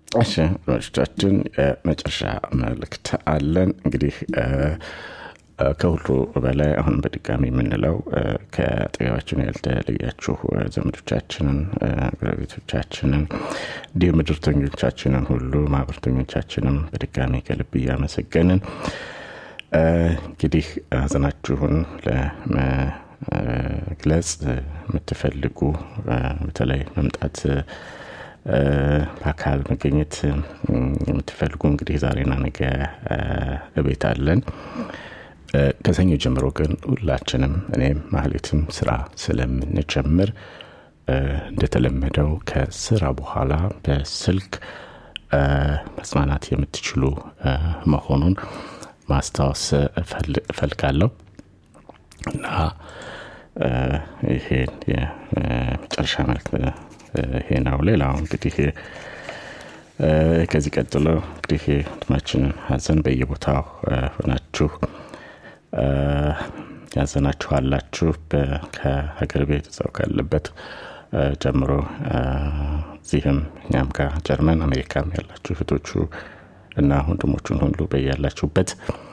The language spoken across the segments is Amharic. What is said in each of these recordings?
እሺ አድማጮቻችን የመጨረሻ መልእክት አለን እንግዲህ ከሁሉ በላይ አሁን በድጋሚ የምንለው ከአጠገባችን ያልተለያችሁ ዘመዶቻችንን ጎረቤቶቻችንን እንዲሁም ምድርተኞቻችንን ሁሉ ማህበርተኞቻችንም በድጋሚ ከልብ እያመሰገንን እንግዲህ ሀዘናችሁን ለመግለጽ የምትፈልጉ በተለይ መምጣት በአካል መገኘት የምትፈልጉ እንግዲህ ዛሬና ነገ እቤት አለን ከሰኞ ጀምሮ ግን ሁላችንም እኔም ማህሌትም ስራ ስለምንጀምር እንደተለመደው ከስራ በኋላ በስልክ መጽናናት የምትችሉ መሆኑን ማስታወስ እፈልጋለሁ እና ይሄን የመጨረሻ መልክ ይሄ ነው ሌላው እንግዲህ ከዚህ ቀጥሎ እንግዲህ ወንድማችንን ሀዘን በየቦታው ሆናችሁ ያዘናችኋላችሁ ከሀገር ቤት ሰው ካለበት ጀምሮ እዚህም እኛም ጋር ጀርመን አሜሪካም ያላችሁ እህቶቹ እና ወንድሞቹን ሁሉ በያላችሁበት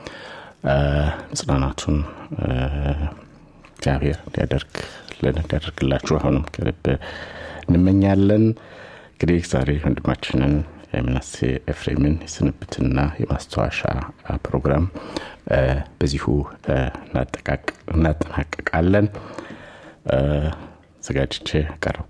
ጽናናቱን እግዚአብሔር እንዲያደርግልን እንዲያደርግላችሁ አሁንም ከልብ እንመኛለን እንግዲህ ዛሬ ወንድማችንን የምናሴ ኤፍሬምን የስንብትና የማስታወሻ ፕሮግራም በዚሁ እናጠናቀቃለን ዘጋጅቼ ቀረብኩ